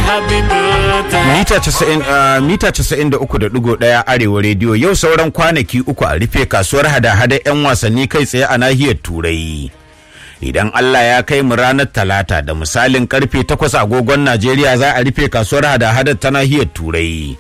happy birthday. Mita 90, uh, mita 93.1 Arewa rediyo yau sauran kwanaki uku a rufe kasuwar hada-hada 'yan wasanni kai tsaye a nahiyar Turai. Idan Allah ya kai mu ranar Talata da misalin karfe 8 agogon Najeriya za a rufe kasuwar hada-hada ta nahiyar Turai.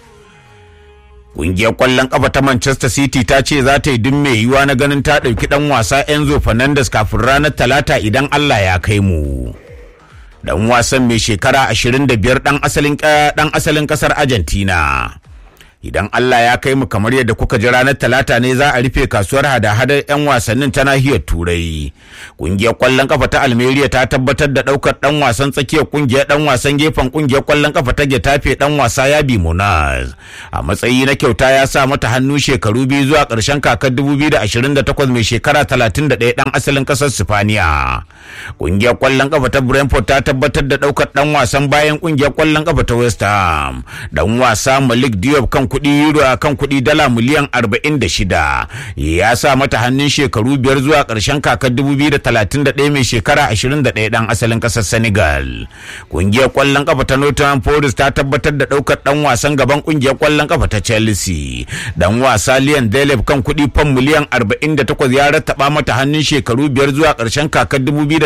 Ƙungiyar ƙwallon ƙafa ta Manchester City ta ce za ta yi duk mai yiwuwa na ganin ta ɗauki ɗan wasa Enzo Fernandez kafin ranar Talata idan Allah ya kai mu. dan wasan mai shekara 25 dan asalin dan asalin kasar Argentina idan Allah ya kai mu kamar yadda kuka ji ranar talata ne za a rufe kasuwar hada-hadar 'yan wasannin ta nahiyar turai kungiyar kwallon kafa ta almeria ta tabbatar da daukar dan wasan tsakiyar kungiyar dan wasan gefen kungiyar kwallon kafa ta getafe dan wasa yabi munaz a matsayi na kyauta ya sa mata hannu shekaru biyu zuwa karshen kakar 2028 mai shekara 31 dan asalin kasar sifaniya kungiyar kwallon kafa ta brentford ta tabbatar da daukar dan wasan bayan kungiyar kwallon kafa ta west ham dan wasa malik diop kan kuɗi euro a kan kuɗi dala miliyan 46 ya sa mata hannun shekaru biyar zuwa ƙarshen kakar 2031 mai shekara 21 ɗan asalin ƙasar Senegal. Ƙungiyar ƙwallon ƙafa ta Nottingham Forest ta tabbatar da ɗaukar ɗan wasan gaban ƙungiyar ƙwallon ƙafa ta Chelsea. Dan wasa Liam Delep kan kuɗi fam miliyan 48 ya rattaba mata hannun shekaru biyar zuwa ƙarshen kakar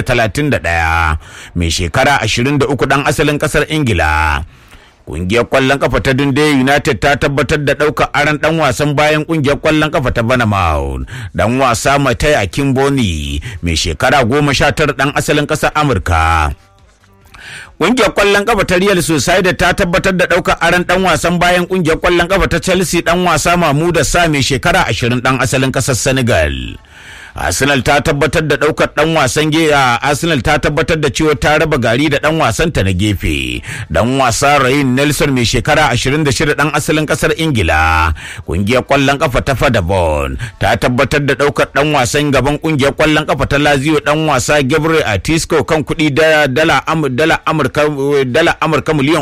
2031 mai shekara 23 ɗan asalin ƙasar Ingila. Kungiyar kwallon kafa ta Dundee United ta tabbatar da ɗaukar aron ɗan wasan bayan kungiyar kwallon kafa ta Banamaun. Dan wasa Matai Akimboni mai shekara goma sha tara ɗan asalin ƙasar Amurka. Ƙungiyar ƙwallon ƙafa ta Real Sociedad ta tabbatar da ɗaukar aron ɗan wasan bayan ƙungiyar ƙwallon ƙafa ta Chelsea ɗan wasa Mahmuda Sa mai shekara ashirin ɗan asalin ƙasar Senegal. Arsenal ta tabbatar da daukar dan wasan a Arsenal ta tabbatar da cewa ta raba gari da dan wasan ta na gefe. Dan wasa Ryan Nelson mai shekara 26 dan asalin kasar Ingila. Kungiyar kwallon kafa ta Fadabon ta tabbatar da daukar dan wasan gaban kungiyar kwallon kafa ta Lazio dan wasa Gabriel Atisco kan kuɗi da dala dala Amurka dala Amurka miliyan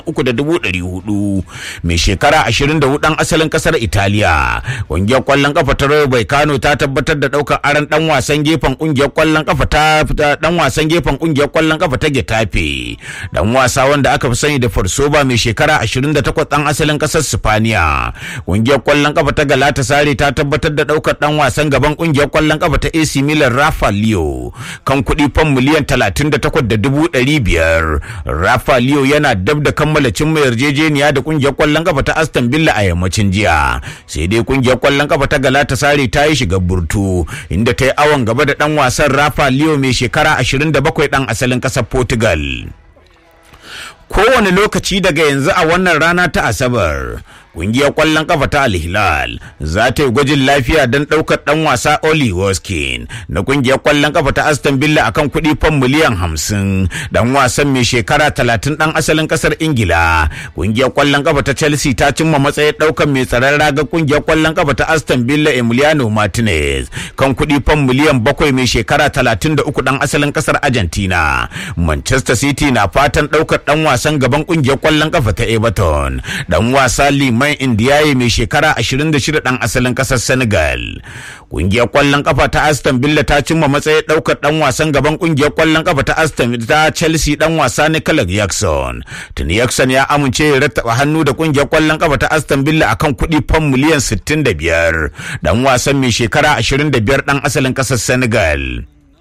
3.400 mai shekara 24 dan asalin kasar Italiya. Kungiyar kwallon kafa ta Rayo Kano ta tabbatar da daukar aran dan wasan gefen kungiyar kwallon kafa ta dan wasan gefen kungiyar kwallon kafa ta Getafe dan wasa wanda aka fi sani da Farsoba mai shekara 28 dan asalin kasar Spaniya kungiyar kwallon kafa ta Galatasaray ta tabbatar da daukar dan wasan gaban kungiyar kwallon kafa ta AC Milan Rafa Leo kan kuɗi fan miliyan 38 da dubu ɗari biyar Rafa Leo yana dab da kammala cimma yarjejeniya da kungiyar kwallon kafa ta Aston Villa a yammacin jiya sai dai kungiyar kwallon kafa ta Galatasaray ta yi shiga burtu inda ta yi awon gaba da ɗan wasan Rafa Leo mai shekara 27 ɗan asalin ƙasar Portugal. Kowane lokaci daga yanzu a wannan rana ta Asabar, Ƙungiyar ƙwallon ƙafa ta Al-Hilal za ta yi gwajin lafiya don ɗaukar ɗan wasa Oli Hoskin na ƙungiyar ƙwallon ƙafa ta Aston Villa akan kuɗi fan miliyan hamsin. Ɗan wasan mai shekara talatin ɗan asalin ƙasar Ingila. Ƙungiyar ƙwallon ƙafa ta Chelsea ta cimma matsayin ɗaukar mai tsaron raga ƙungiyar ƙwallon ƙafa ta Aston Villa Emiliano Martinez kan kuɗi fan miliyan bakwai mai shekara talatin da uku ɗan asalin ƙasar Argentina. Manchester City na fatan ɗaukar ɗan wasan gaban ƙungiyar ƙwallon ƙafa ta Everton. Ɗan wasa Liman Usman Indiyaye mai shekara 26 ɗan asalin ƙasar Senegal. Ƙungiyar ƙwallon ƙafa ta Aston Villa ta cimma matsayin ɗaukar ɗan wasan gaban ƙungiyar ƙwallon ƙafa ta Aston ta Chelsea ɗan wasa Nicolas Jackson. Tuni Jackson ya amince ya rattaba hannu da ƙungiyar ƙwallon ƙafa ta Aston Villa akan kuɗi fam miliyan 65. Ɗan wasan mai shekara 25 ɗan asalin ƙasar Senegal.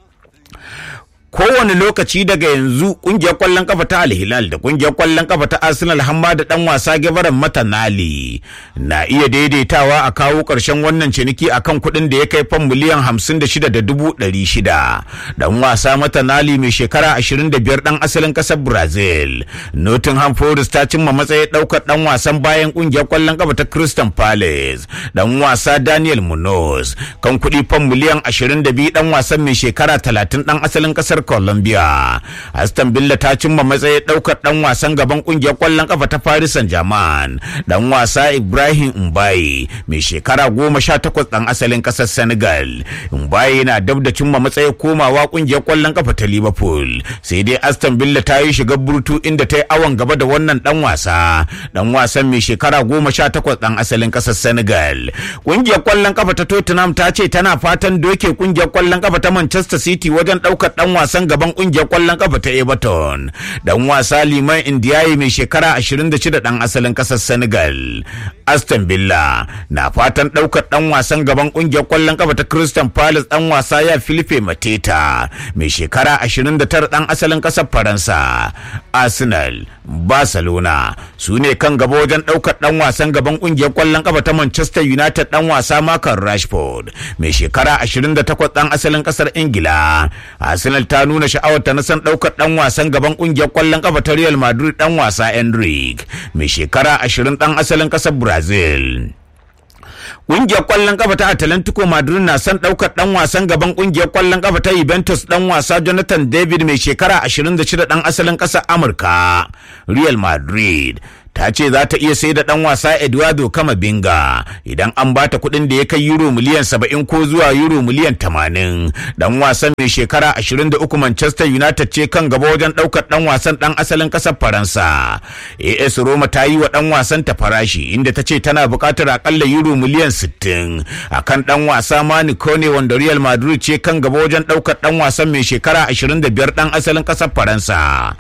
kowane lokaci daga yanzu kungiyar kwallon kafa ta alhilal da kungiyar kwallon kafa ta arsenal hamma da dan wasa gabaran matanali na iya daidaitawa a kawo karshen wannan ciniki akan kuɗin da ya kai fan miliyan hamsin da shida da dubu ɗari shida dan wasa matanali mai shekara ashirin da biyar dan asalin ƙasar brazil nottingham forest ta cimma matsayin ɗaukar dan wasan bayan kungiyar kwallon kafa ta crystal palace dan wasa daniel munoz kan kuɗi fan miliyan ashirin da biyu dan wasan mai shekara talatin dan asalin ƙasar Colombia. Aston Villa ta cimma matsayin ɗaukar ɗan wasan gaban ƙungiyar ƙwallon ƙafa ta Paris Saint-Germain. Ɗan wasa Ibrahim Mbaye mai shekara goma sha takwas ɗan asalin ƙasar Senegal. Mbaye na dab da cimma matsayin komawa ƙungiyar ƙwallon ƙafa ta Liverpool. Sai dai Aston Villa ta yi shiga burtu inda ta yi awon gaba da wannan ɗan wasa. Ɗan wasan mai shekara goma sha takwas ɗan asalin ƙasar Senegal. Ƙungiyar ƙwallon ƙafa ta Tottenham ta ce tana fatan doke ƙungiyar ƙwallon ƙafa ta Manchester City wajen ɗaukar ɗan wasa wasan gaban kungiyar kwallon kafa ta Everton dan wasa Liman Indiyaye mai shekara 26 dan asalin kasar Senegal Aston Villa na fatan daukar dan wasan gaban kungiyar kwallon kafa ta Crystal Palace dan wasa ya Philippe Mateta mai shekara 29 dan asalin kasar Faransa Arsenal Barcelona su ne kan gaba wajen daukar dan wasan gaban kungiyar kwallon kafa ta Manchester United dan wasa Marcus Rashford mai shekara 28 dan asalin kasar Ingila Arsenal ta nuna sha'awar ta na san daukar dan wasan gaban kungiyar kwallon kafa ta Real Madrid dan wasa Enrique mai shekara 20 dan asalin kasar Brazil Ƙungiyar ƙwallon kafa ta Atlantico Madrid na son ɗaukar ɗan wasan gaban ƙungiyar ƙwallon kafa ta Juventus ɗan wasa Jonathan David mai shekara 26 ɗan asalin ƙasar Amurka. Real Madrid ta ce za ta iya sai da ɗan wasa Eduardo Camavinga idan an ba ta kuɗin da ya kai euro miliyan 70 ko zuwa euro miliyan 80. Ɗan wasan mai shekara 23 Manchester United ce kan gaba wajen ɗaukar ɗan wasan ɗan asalin ƙasar Faransa. AS Roma ta yi wa ɗan wasan ta farashi inda ta ce tana buƙatar akalla euro miliyan 60 akan ɗan wasa Mani Kone wanda Real Madrid ce kan gaba wajen ɗaukar ɗan wasan mai shekara 25 ɗan asalin ƙasar Faransa.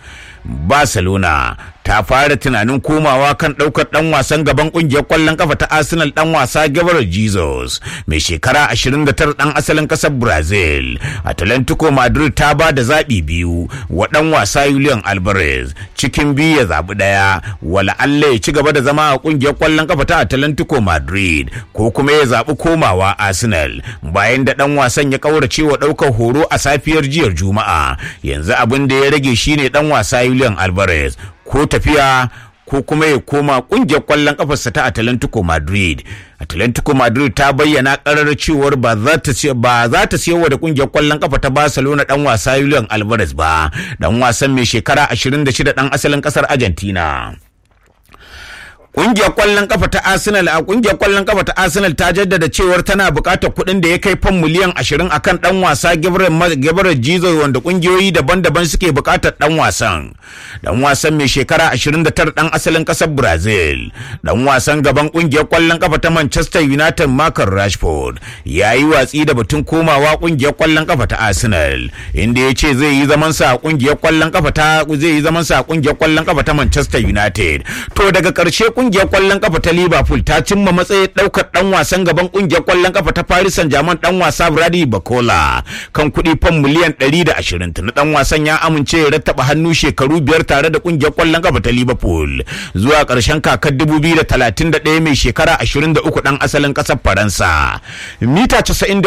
Barcelona ta fara tunanin komawa kan ɗaukar ɗan wasan gaban ƙungiyar ƙwallon kafa ta Arsenal ɗan wasa Gabriel Jesus mai shekara 29 ɗan asalin ƙasar Brazil. Atlantico Madrid ta ba da zaɓi biyu wa ɗan wasa Julian Alvarez cikin biyu ya zaɓi ɗaya wala Allah ya ci gaba da zama a ƙungiyar ƙwallon kafa ta Atlantico Madrid ko kuma ya zaɓi komawa Arsenal bayan da ɗan wasan ya ƙaurace wa ɗaukar horo a safiyar jiyar Juma'a yanzu abin da ya rage shine ɗan wasa Julian Alvarez ko tafiya ko kuma ya koma kungiyar kwallon kafarsa ta Atlantico Madrid. Atlantico Madrid ta bayyana karar cewar ba za ta ba za ta siyarwa da kungiyar kwallon kafa ta Barcelona dan wasa Julian Alvarez ba, dan wasan mai shekara 26 dan asalin kasar Argentina. Kungiyar kwallon kafa ta Arsenal a kungiyar kwallon kafa ta Arsenal ta jaddada cewar tana buƙatar kuɗin da ya kai fan miliyan 20 akan dan wasa Gabriel Jesus wanda kungiyoyi daban-daban suke buƙatar dan wasan. Dan wasan mai shekara 29 dan asalin ƙasar Brazil. Dan wasan gaban kungiyar kwallon kafa ta Manchester United Marcus Rashford ya yi watsi da batun komawa kungiyar kwallon kafa ta Arsenal inda ya ce zai yi zaman sa a kungiyar kwallon kafa ta zai yi zaman sa a kungiyar kwallon kafa ta Manchester United. To daga ƙarshe kungiyar kwallon kafa ta Liverpool ta cimma matsayin daukar dan wasan gaban kungiyar kwallon kafa ta Paris Saint-Germain dan wasa Brady Bacola kan kuɗi fan miliyan 120 tuni dan wasan ya amince ya rattaba hannu shekaru biyar tare da kungiyar kwallon kafa ta Liverpool zuwa ƙarshen kakar 2031 mai shekara 23 dan asalin ƙasar Faransa mita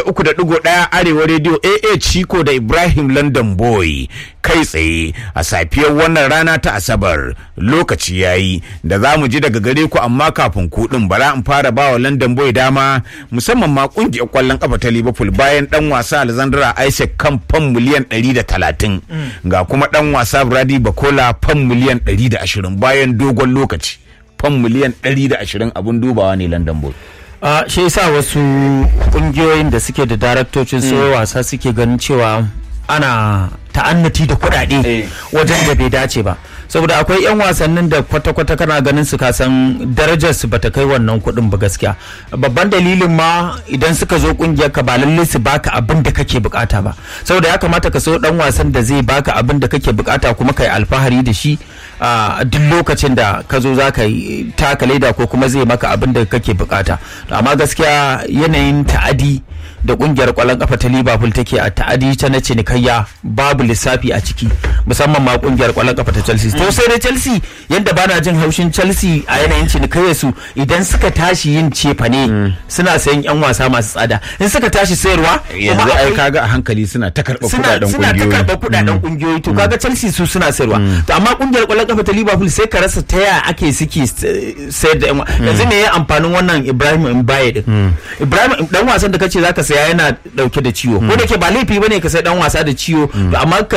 93.1 arewa radio AA Chico da Ibrahim London Boy kai tsaye a safiyar wannan rana ta Asabar lokaci yayi da za mu ji daga gare ku amma kafin kuɗin bara in fara bawa London Boy dama musamman ma kungiyar kwallon kafa ta Liverpool bayan dan wasa Alexandra Isaac kan fan miliyan 130 ga kuma dan wasa Brady Bacola fan miliyan 120 bayan dogon lokaci fan miliyan 120 abun dubawa ne London Boy a shi yasa wasu kungiyoyin da suke da daraktocin so wasa suke ganin cewa ana ta'annati da kuɗaɗe wajen da bai dace ba saboda akwai 'yan wasannin da kwata-kwata kana ganin su kasan darajar su bata kai wannan kuɗin ba gaskiya babban dalilin ma idan suka zo kungiyar ka ba lallai su baka abin da kake bukata ba saboda ya kamata ka so dan wasan da zai baka abin da kake bukata kuma kai alfahari da shi a duk lokacin da ka zo za ka yi taka leda ko kuma zai maka abin da kake bukata amma gaskiya yanayin ta'adi da kungiyar kwallon kafa ta liverpool take a ta'adi ta na cinikayya babu lissafi a ciki musamman ma kungiyar kwallon kafa ta chelsea to sai dai chelsea yadda bana jin haushin chelsea a yanayin cinikayyar su idan suka tashi yin cefane suna sayan yan wasa masu tsada in suka tashi sayarwa yanzu ai kaga a hankali suna ta karɓa suna kudaden suna ta kungiyoyi karɓar kudaden kungiyoyi to kaga Chelsea su suna sayarwa to amma kungiyar kwallon kafa ta Liverpool sai ka rasa ta yaya ake suke sayar da yan wa- yanzu me ya amfanin wannan Ibrahim Mbaye din Ibrahim dan wasan da kace zaka saya yana dauke da ciwo ko da ke ba laifi bane ka sai dan wasa da ciwo to amma ka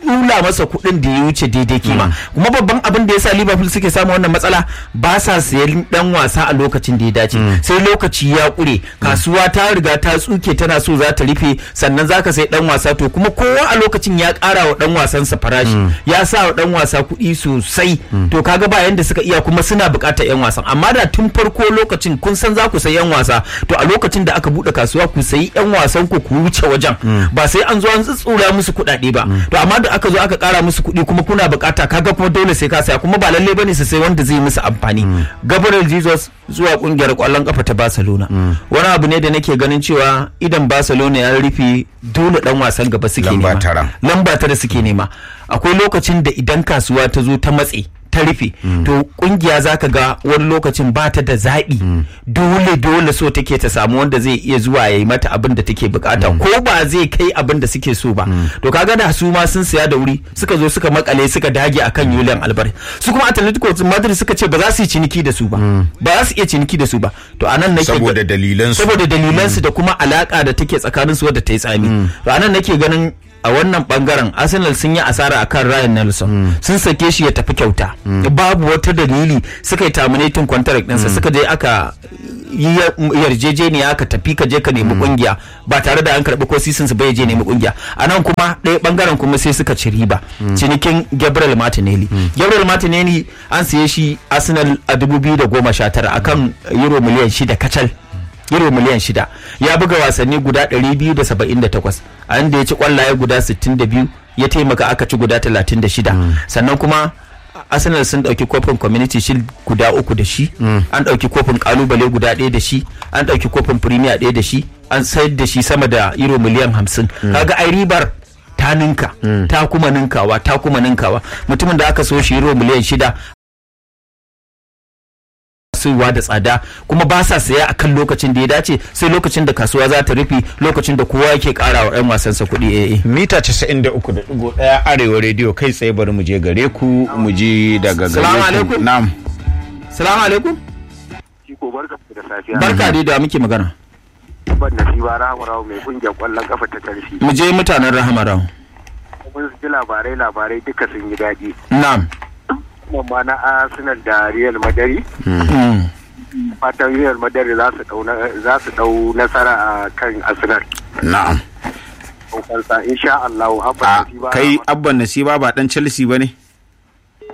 tsula masa kuɗin da ya wuce daidai kima kuma babban abin da yasa Liverpool suke samu wannan matsala ba sa sayan dan wasa a lokacin da ya dace sai lokaci ya kure kasuwa ta riga ta tsuke tana so za ta rufe sannan zaka sai dan wasa to kuma kowa a lokacin ya ƙara wa dan wasansa farashi ya sa wa dan wasa kuɗi sosai to kaga ba yanda suka iya kuma suna buƙatar yan wasan amma da tun farko lokacin kun san za ku sayi yan wasa to a lokacin da aka buɗe kasuwa ku sayi yan wasan ku ku wuce wajen ba sai an zo an tsitsura musu kuɗaɗe ba to amma da aka zo aka ƙara musu kuɗi kuma kuna buƙata kaga kuma dole sai ka saya kuma ba lalle bane su sai wanda zai musu amfani Gabriel Jesus zuwa kungiyar kwallon kafa ta Barcelona wani abu ne da nake ganin cewa idan Barcelona ya rufe dole dan wasan gaba suke Lamba nema tara. lamba tara suke nema akwai lokacin da idan kasuwa ta zo ta matse ta rufe to kungiya zaka ga wani lokacin ba ta da zaɓi dole dole so take ta samu wanda zai iya zuwa ya yi mata abin da take bukata ko ba zai kai abin da suke so ba to kaga da su ma sun siya da wuri suka zo suka makale suka dage akan Julian Alvarez su kuma Atletico Madrid suka ce ba za su yi ciniki da su ba ba za su iya ciniki da su ba to anan nake ga- saboda dalilansu saboda dalilansu da kuma alaka da take tsakanin su wadda ta yi tsami to anan nake ganin a wannan bangaren arsenal sun yi asara akan ryan nelson sun sake shi ya tafi kyauta babu wata dalili suka yi terminating contract ɗinsa suka je aka yi ya- yarjejeniya aka tafi ka je ka nemi kungiya ba tare da an karɓi ko sisin su bai je nemi kungiya a nan kuma ɗaya bangaren kuma sai suka ci riba cinikin gabriel martinelli gabriel martinelli an siye shi arsenal a 2019 akan euro miliyan shida kacal euro miliyan shida ya buga wasanni guda 278 a inda ya ci kwallaye guda 62 ya taimaka aka ci guda 36 sannan kuma arsenal sun dauki kofin community shield guda uku da shi an dauki kofin kalubale guda ɗaya da shi an dauki kofin premier ɗaya da shi an sayar da shi sama da euro miliyan 50 kaga ai ribar ta ninka ta kuma ninkawa ta kuma ninkawa mutumin da aka so shi euro miliyan shida kasuwa da tsada kuma ba sa saya akan lokacin da ya dace sai lokacin da kasuwa za ta rufe lokacin da kowa yake kara wa 'yan wasansa kuɗi eh eh. mita 93.1 arewa rediyo kai tsaye bari mu je gare ku mu ji daga Salamu gare ku alaikum. na'am salamu alaikum Ciko barka da safiya. barka dai da muke magana Ban nasiba Rahama mai kungiyar kwallon kafa ta Chelsea. mu je mutanen rahama rahu Mun ji labarai labarai duka sun yi daɗi. na'am Kuma ma na Arsenal da Real Madrid. Mm. Fatan Real Madrid za su dau na- za su dau nasara a kan Arsenal. na'am Kansa insha Allah a Abba Nasiba kai Rahama- abban nasiba ba dan chelsea ba ne